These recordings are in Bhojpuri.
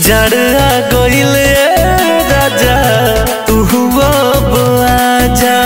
जड़आ गइल राजा तू अब आजा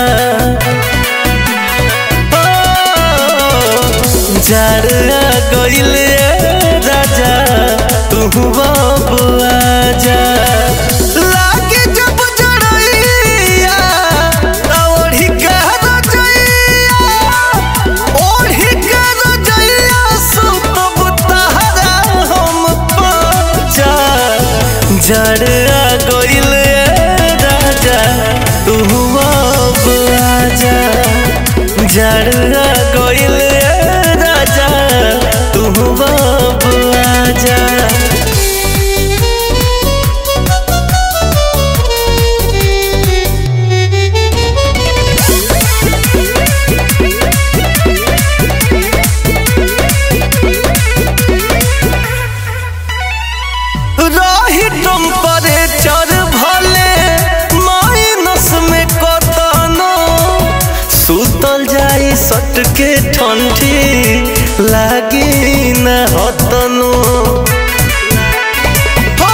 जड़आ गइल राजा तू अब आजा लागे जब जड़ैया ओढ़ी के रजैया ओढ़ी के रजैया सुतब तहरा हम पाजा जड़आ गइल राजा तू अब आजा जड़आ गइल राजा तू अब आजा रही टेम्परेचर भले माइनस में कतनो सुतल जाई सट के ठंडी लागी न हतनो हो,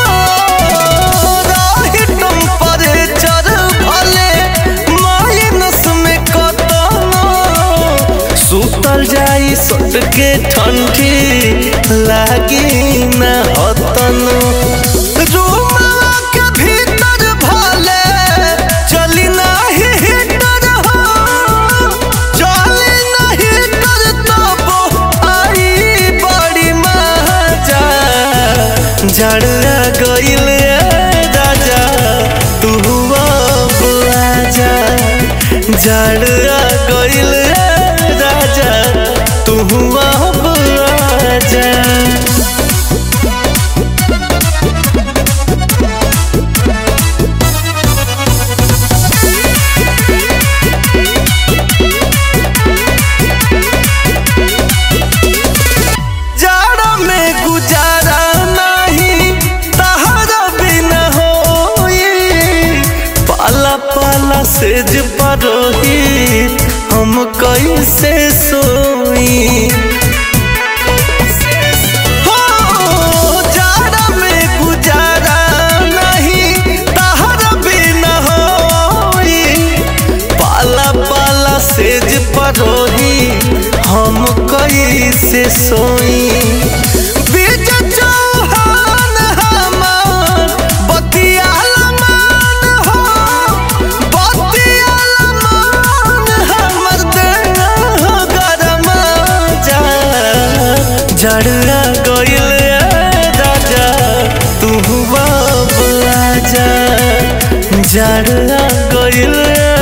रही टेम्परेचर भले माइनस में कतनो सुतल जाई सट के ठंडी लागी न हतनो रूमवा के भीतर भले चली नाही हीटर हो चली नाही हीटर तब आई बड़ी मजा जड़आ गइल राजा तू अब आजा जड़आ गइल राजा तू अब आजा जाड़ा में गुजारा नहीं तहरा बिना होई पाला पाला सेज परोही हम कैसे सोई हो, जाड़ा में गुजारा नहीं तहरा बिना होई पाला पाला सेज परोही हम कैसे सोई बीज चौहान हमार बतियाला मान हो बतियाला मान हमर देह गरम जा जड़आ गइल राजा तू अब आजा जड़आ गइल